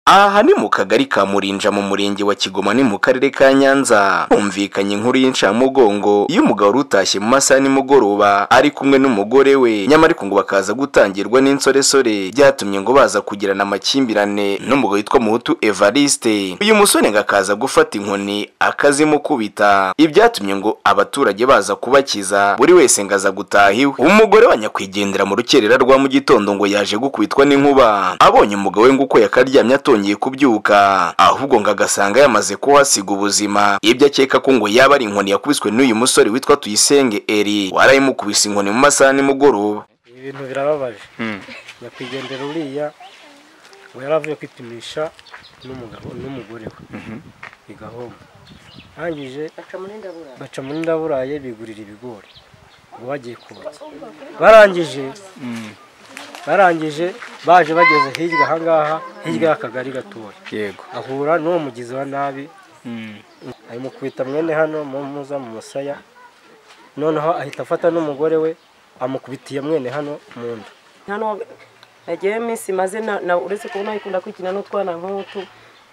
aha ni mu kagari ka murinja mu murenge wa kigoma ni mu karere ka nyanza humvikanye inkuru y'incamugongo y'umugabo wari utashye mu masaha nimugoroba ari kumwe n'umugore we nyamara ariko ngo bakaza gutangirwa n'insoresore byatumye ngo baza kugirana amakimbirane n'umugabo witwa muhutu evariste uyu musore ngo akaza gufata inkoni akazimukubita ibyatumye ngo abaturage baza kubakiza buri wese ngo aza gutaha iwe umugore wa nyakwigendera mu rukerera rwa mu gitondo ngo yaje gukubitwa n'inkuba abonye umugabo we ngo uko yakaryamye atongeye kubyuka ahubwo ngo agasanga yamaze kuhasiga ubuzima ibyo akeka ko ngo yaba ari inkoni yakubiswe n'uyu musore witwa tuyisenge eri warayimukubise inkoni mu masaha nimugoroba ibintu birababaje nyakwigendera uriya ngo yari avuye kwipimisha n'umugabo n'umugore we bigahomba arangije baca muri ndaburaye bigurira ibigori ngo bagiye kotsa barangije barangije baje bageze hirya ahangaha hirya y'akagari gatoya yego ahura n'uwo mugizi wa nabi ari mu kubita mwene hano mu muza mu musaya noneho ahita afata n'umugore we amukubitiye mwene hano mu nda hano yagiyeho iminsi maze na- na- uretse kubona yikunda kwikina n'utwana nk'utu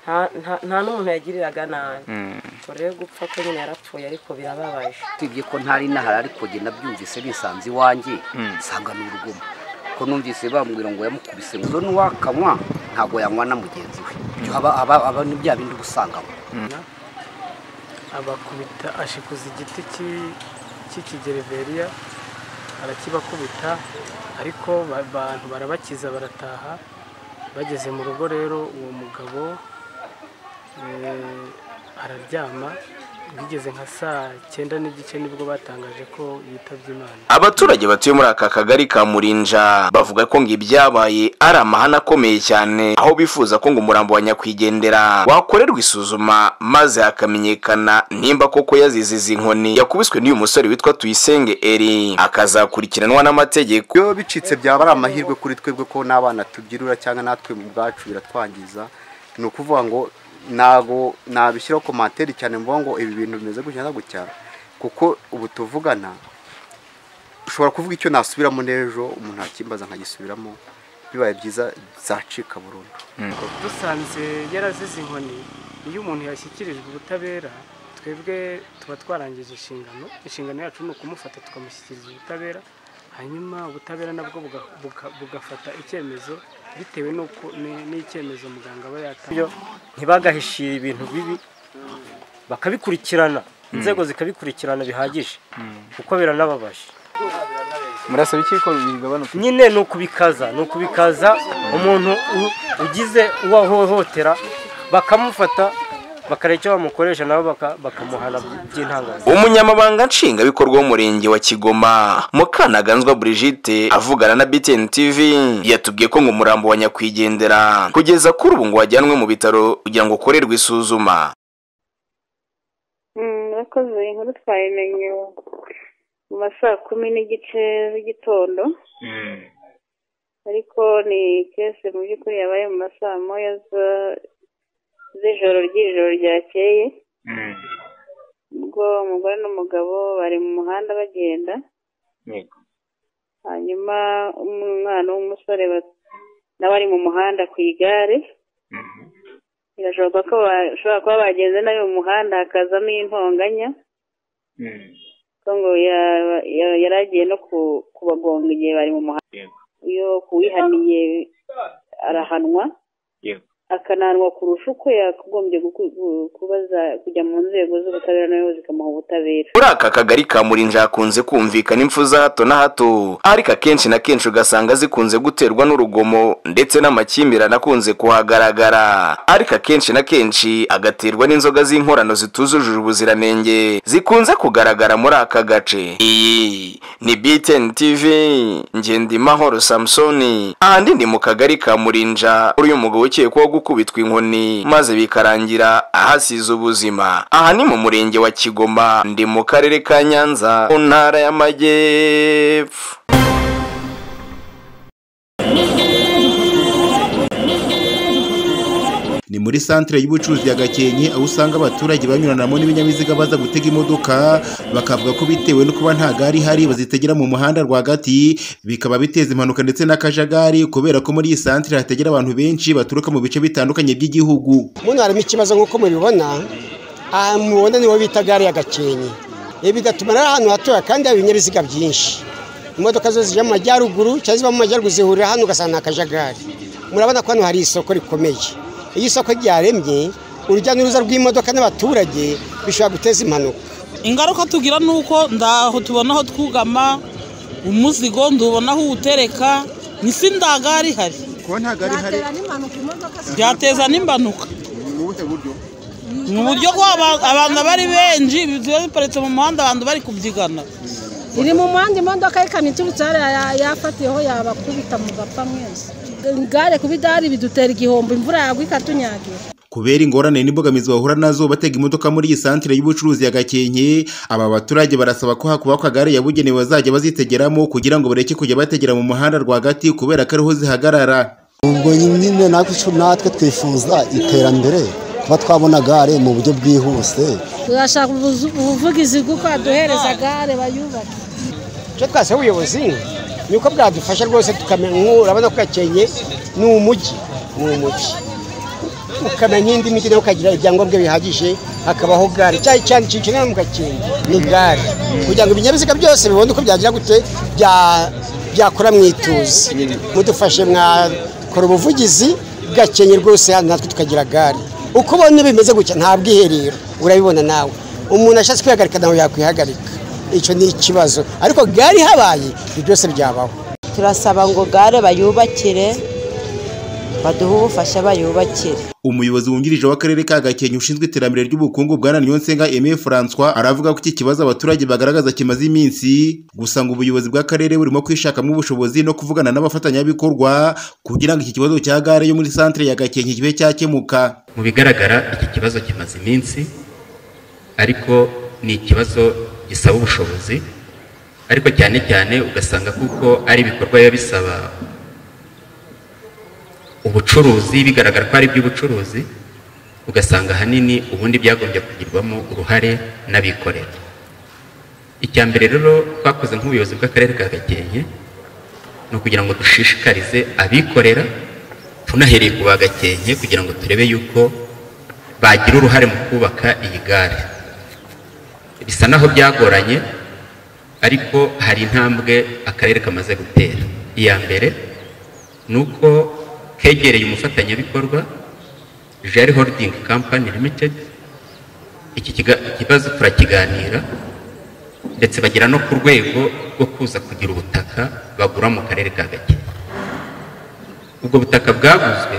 nta- nta- nta n'umuntu yagiriraga nabi Ubwo rero gupfa ko nyine yarapfuye ariko birababaje usibye ko ntari nahari ariko njye nabyumvise nisanze iwanjye nsanga ni urugomo ko numvise bambwira ngo yamukubise ngo n'uwakanywa ntabwo yanywa na mugenzi we Ibyo aba- aba- aba ni bya bindi uba usangamo abakubita ashikuza igiti cy'i- cy'ikigereveriya arakibakubita ariko ba- abantu barabakiza barataha bageze mu rugo rero uwo mugabo eh, araryama bigeze nka saa cyenda n'igice nibwo batangaje ko yitabye imana abaturage batuye muri aka kagari ka murinja bavuga ko ngo ibyabaye ari amahane akomeye cyane aho bifuza ko ngo umurambo wa nyakwigendera wakorerwa isuzuma maze hakamenyekana nimba koko yazize izi nkoni yakubiswe n'uyu musore witwa tuyisenge eri akazakurikiranwa n'amategeko iyo bicitse byaba ari amahirwe kuri twebwe ko n'abana tubyirura cyangwa natwe mu bwacu biratwangiza ni ukuvuga ngo ntago nabishyiraho komantere cyane mvuga ngo ibi bintu bimeze gutya na gutya kuko ubu tuvugana ushobora kuvuga icyo nasubiramo n'ejo umuntu akimbaza nkagisubiramo bibaye byiza zacika burundu dusanze yarazize inkoni iyo umuntu yashyikirijwe ubutabera twebwe tuba twarangije inshingano inshingano yacu ni ukumufata tukamushyikiriza ubutabera hanyuma ubutabera nabwo buga- buga- bugafata icyemezo bitewe n'uko ni- n'icyemezo muganga aba byo yatanze ntibagahishire ibintu bibi bakabikurikirana inzego zikabikurikirana bihagije kuko biranababaje murasaba iki ko bigabanuka nyine ni ukubikaza ni ukubikaza umuntu u- ugize uwo ahohotera bakamufata bakareba icyo bamukoresha nabo baka- bakamuhana by'intangazo umunyamabanga nshingwabikorwa w'umurenge wa kigoma mukanaganzwa Brigitte avugana na btn tv yatubwiye ko ngo umurambo wa nyakwigendera kugeza kuri ubu ngo wajyanwe mu bitaro kugira ngo ukorerwe isuzuma murakoze inkuru twayimenye mu ma saa kumi n'igice z'igitondo ariko ni kese mu by'ukuri yabaye mu ma saa moya za- z'ijoro ry'ijoro ryakeye ubwo umugore n'umugabo bari mu muhanda bagenda hanyuma umwana w'umusore ba- nawe ari mu muhanda ku igare birashoboka ko bashobora kuba bagenze nabi mu muhanda hakazamo intonganya ko ngo ya- ya- yari agiye no ku- kubagonga igihe bari mu muhanda iyo kuwihaniye arahanwa akanahanwa kurusha uko yakagombye guku- gu- kubaza kujya mu nzego z'ubutabera nawe zikamuha ubutabera muri aka kagari ka murinja hakunze kumvikana impfu za hato na hato ariko akenshi na kenshi ugasanga zikunze guterwa n'urugomo ndetse n'amakimbirane akunze kuhagaragara ariko akenshi na kenshi agaterwa n'inzoga z'inkorano zitujuje ubuziranenge zikunze kugaragara muri aka gace iyi ni btn tv ngendimahoro samusoni ahandi ni mu kagari ka murinja uyu mugabo ukekwaho gukubitwa inkoni maze bikarangira ahasize ubuzima aha ni mu murenge wa kigoma ndi mu karere ka nyanza mu ntara y'amajyepfo ni muri santere y'ubucuruzi ya gakenke aho usanga abaturage banyuranamo n'ibinyabiziga baza gutega imodoka bakavuga ko bitewe no kuba nta gare ihari bazitegera mu muhanda rwagati bikaba biteza impanuka ndetse n'akajagari kubera ko muri iyi santere hategera abantu benshi baturuka mu bice bitandukanye by'igihugu muno harimo ikibazo nk'uko mubibona aha mubona niho bita gare ya gakenke ibi bigatuma ari ahantu hatoya kandi hari ibinyabiziga byinshi imodoka zo zijya mu majyaruguru cyangwa ziva mu majyaruguru zihurira hano ugasanga ni akajagari murabona ko hano hari isoko rikomeye iyo isoko ryaremye urujya n'uruza rw'imodoka n'abaturage bishobora guteza impanuka ingaruka tugira ni uko ndaho tubona aho twugama umuzigo ndubona aho uwutereka n'isi ndagari hari kuba nta gare ihari byateza n'impanuka ni ubuhe buryo mu buryo ko aba- abantu aba ari benshi biba biparitse mu muhanda abantu bari kubyigana iri mu muhanda imodoka y'ikamyo iturutse hariya ya- yafatiyeho yabakubita mu bapfa mwese igare kuba idari bidutera igihombo imvura yagwa ikatunyagira kubera ingorane n'imbogamizi bahura nazo batega imodoka muri iyi santere y'ubucuruzi ya gakenke aba baturage barasaba ko hakubakwa gare yabugenewe bazajya bazitegeramo kugira ngo bareke kujya bategera mu muhanda rwagati kubera ko ariho zihagarara ubwo nyine natwe natwe twifuza iterambere kuba twabona gare mu buryo bwihuse turashaka ubuzu- ubuvugizi bw'uko baduhereza gare bayubake icyo twasaba ubuyobozi ni uko bwadufasha rwose tukamenya nk'ubu urabona ko gakenke ni umujyi ni umujyi ukamenya indi mijyi nawe ukagira ibyangombwa bihagije hakabaho gare cyane cyane icyiciro mu gakenke ni gare kugira ngo ibinyabiziga byose bibone uko byagira gute bya- byakora mu ituze mudufashe mwakora ubuvugizi gakenke rwose hano natwe tukagira gare uko ubona bimeze gutya nta bwiherero urabibona nawe umuntu ashatse kwihagarika nawe yakwihagarika icyo ni ikibazo ariko gare ihabaye ibyo byose byabaho turasaba ngo gare bayubakire baduhe ubufasha bayubakire umuyobozi wungirije w'akarere ka gakenke ushinzwe iterambere ry'ubukungu bwana niyonsenga aime francois aravuga ko iki kibazo abaturage bagaragaza kimaze iminsi gusa ngo ubuyobozi bw'akarere burimo kwishakamo ubushobozi no kuvugana n'abafatanyabikorwa kugira ngo iki kibazo cya gare yo muri santere ya gakenke kibe cyakemuka mu bigaragara iki kibazo kimaze iminsi ariko ni ikibazo gisaba ubushobozi ariko cyane cyane ugasanga kuko ari ibikorwa biba bisaba ubucuruzi bigaragara ko ari iby'ubucuruzi ugasanga ahanini ubundi byagombye kugirwamo uruhare n'abikorera icya mbere rero twakoze nk'ubuyobozi bw'akarere ka gakenke ni ukugira ngo dushishikarize abikorera tunahereye ku ba gakenke kugira ngo turebe yuko bagira uruhare mu kubaka iyi gare bisa naho byagoranye ariko hari intambwe akarere kamaze gutera iya mbere ni uko kegereye umufatanyabikorwa jari holding company limited iki kiga- ikibazo turakiganira ndetse bagera no ku rwego rwo kuza kugira ubutaka bagura mu karere ka gake ubwo butaka bwaguzwe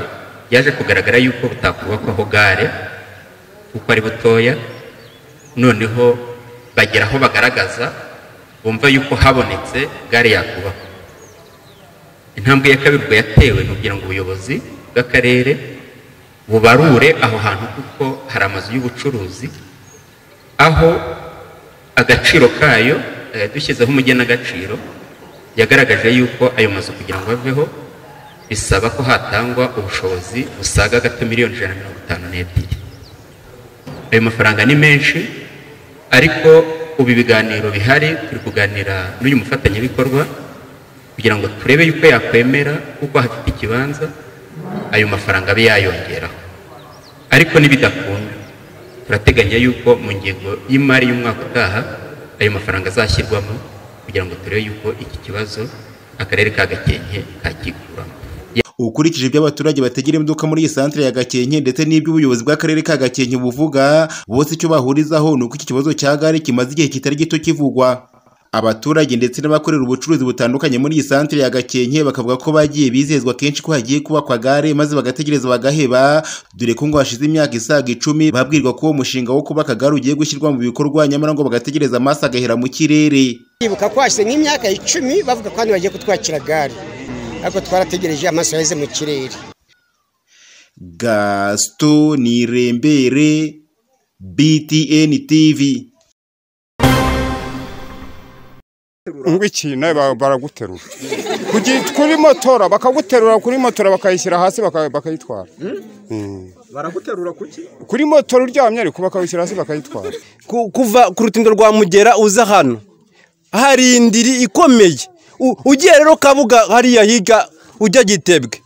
byaje kugaragara yuko butakubakwaho gare kuko ari butoya noneho bagera aho bagaragaza bumva yuko habonetse gare yakubakwa intambwe ya kabiri ubwo yatewe ni ukugira ngo ubuyobozi bw'akarere bubarure aho hantu kuko hari amazu y'ubucuruzi aho agaciro kayo eh, dushyizeho umugenagaciro yagaragaje yuko ayo mazu kugira ngo aveho bisaba ko hatangwa ubushobozi busaga gato miliyoni ijana na mirongo itanu n'ebyiri ayo mafaranga ni menshi ariko ubu ibiganiro bihari turi kuganira n'uyu mufatanyabikorwa kugira ngo turebe yuko yakwemera kuko hafite ikibanza ayo mafaranga abe yayongeraho ariko nibidakunda turateganya yuko mu ngingo y'imari y'umwaka utaha ayo mafaranga azashyirwamo kugira ngo turebe yuko iki kibazo akarere ka gakenke kakikuramo ukurikije ibyo abaturage bategera imodoka muri iyi santere ya gakenke ndetse n'ibyo ubuyobozi bw'akarere ka gakenke buvuga bose icyo bahurizaho ni uko iki kibazo cya gare kimaze igihe kitari gito kivugwa abaturage ndetse n'abakorera ubucuruzi butandukanye muri iyi santere ya gakenke bakavuga ko bagiye bizezwa kenshi ko hagiye kubakwa gare maze bagategereza bagaheba dore ko ngo hashize imyaka isaga icumi babwirwa ko uwo mushinga wo kubaka gare ugiye gushyirwa mu bikorwa nyamara ngo bagategereza amaso agahera mu kirere bibuka ko hashize nk'imyaka icumi bavuga ko hano bagiye kutwakira gare ariko twarategereje amaso yaheze mu kirere gaston nirembere btn tv ngwiki nawe ba- baraguterura Kugi- kuri motora bakaguterura kuri motora bakayishyira hasi baka- bakayitwara baraguterura kuki kuri motora uryamye ariko bakawushyira hasi bakayitwara ku- kuva ku rutindo rwa mugera uza hano hari indiri ikomeye U- ugiye rero kabuga hariya higa ujya gitebwe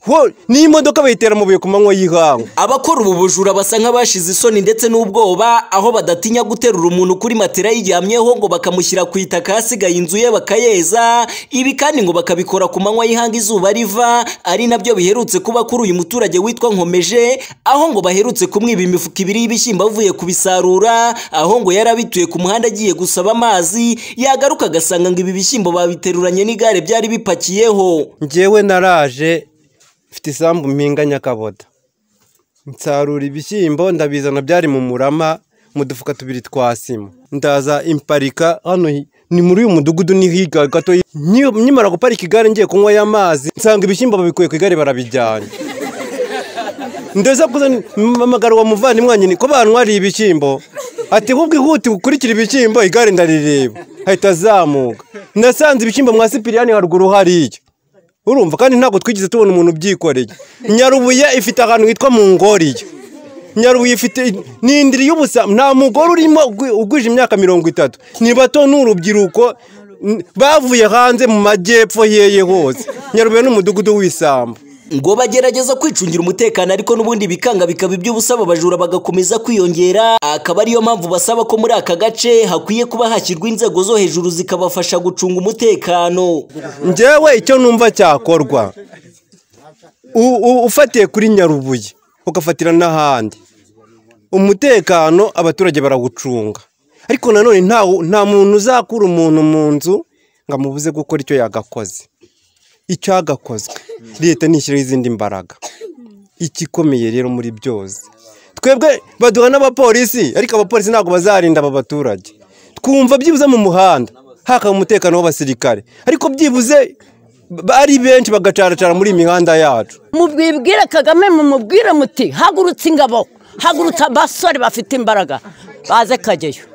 ho n'imodoka bayitera amabuye ku manywa y'ihangu abakora ubu bujura basa nk'abashize isoni ndetse n'ubwoba aho badatinya guterura umuntu kuri matera yiryamyeho ngo bakamushyira ku itaka hasigaye inzu ye bakayeza ibi kandi ngo bakabikora ku manywa y'ihanga izuba riva ari nabyo biherutse kuba kuri uyu muturage witwa nkomeje aho ngo baherutse kumwiba imifuka ibiri y'ibishyimbo avuye kubisarura aho ngo yari abituye ku muhanda agiye gusaba amazi yagaruka agasanga ngo ibi bishyimbo babiteruranye n'igare byari bipakiyeho njyewe naraje mfite isambu mpinga nyakaboda nsarura ibishyimbo ndabizana byari mu murama mu dufuka tubiri twa sima ndaza imparika hano hi- ni muri uyu mudugudu ni higa gato Nyi- nkimara guparika igare ngiye kunywayo amazi nsanga ibishyimbo babikuye ku igare barabijyanye ndetse kuza mpamagara uwo muvandimwe wanjye ko bantwariye ibishyimbo ati ahubwo ihute ukurikire ibishyimbo igare ndarireba ahita azamuka nasanze ibishyimbo mwa sipiriyani haruguru hariya urumva kandi ntabwo twigeze tubona umuntu ubyikoreye nyarubuye ifite ahantu hitwa mu ngoriyo nyarubuye ifite ni indiri y'ubusa nta mugore urimo ugwi- ugwije imyaka mirongo itatu ni bato ni urubyiruko n- bavuye hanze mu majyepfo yeye hose nyarubuye ni umudugudu w'isambu ngo bagerageza kwicungira umutekano ariko n'ubundi bikanga bikaba iby'ubusaba abajura bagakomeza kwiyongera akaba ariyo mpamvu basaba ko muri aka gace hakwiye kuba hashyirwa inzego zo hejuru zikabafasha gucunga umutekano njyewe icyo numva cyakorwa U- u- ufatiye kuri nyarubuye ugafatira n'ahandi umutekano abaturage barawucunga ariko nanone nta nta muntu uzakura umuntu mu nzu ngo amubuze gukora icyo yagakoze icyagakozwe leta nishyiraho izindi mbaraga ikikomeye rero muri byose twebwe baduha n'abapolisi ariko abapolisi ntabwo bazarinda aba baturage twumva byibuze mu muhanda hakaba umutekano w'abasirikare ariko byibuze ba- ari benshi bagacaracara muri iyi mihanda yacu mubwibwire kagame mumubwire muti hagurutse ingabo hagurutse abasore bafite imbaraga baze kajyayo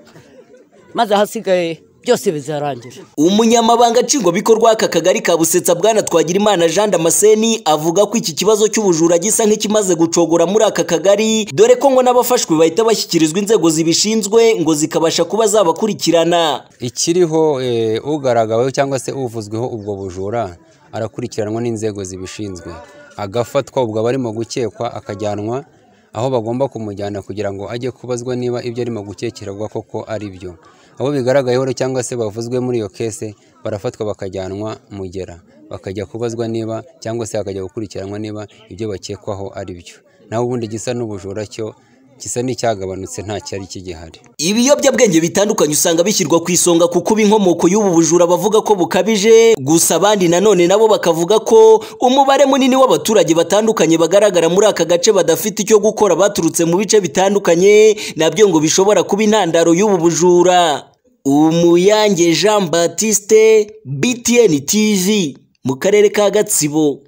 maze ahasigaye byose bizarangira umunyamabanga nshingwabikorwa w'aka kagari ka busetsa bwana twagirimana jean damascene avuga ko iki kibazo cy'ubujura gisa nk'ikimaze gucogora muri aka kagari dore ko ngo n'abafashwe bahita bashyikirizwa inzego zibishinzwe ngo zikabasha kuba zabakurikirana ikiriho eh, ugaragaweho cyangwa se uvuzweho ubwo bujura arakurikiranwa n'inzego zibishinzwe agafatwa ubwo aba arimo gukekwa akajyanwa aho bagomba kumujyana kugira ngo ajye kubazwa niba ibyo arimo gukekererwa koko ari byo abo bigaragayeho rero cyangwa se bavuzwe muri iyo kese barafatwa bakajyanwa mugera bakajya kubazwa niba cyangwa se bakajya gukurikiranwa niba ibyo bakekwaho ari byo naho ubundi gisa n'ubujura cyo gisa n'icyagabanutse nta cyari kigihari ibiyobyabwenge bitandukanye usanga bishyirwa ku isonga kuko uba inkomoko y'ubu bujura bavuga ko bukabije gusa abandi nanone nabo bakavuga ko umubare munini w'abaturage batandukanye bagaragara muri aka gace badafite icyo gukora baturutse mu bice bitandukanye nabyo ngo bishobora kuba intandaro y'ubu bujura umuyange jean batiste btn tv mu karere ka gatsibo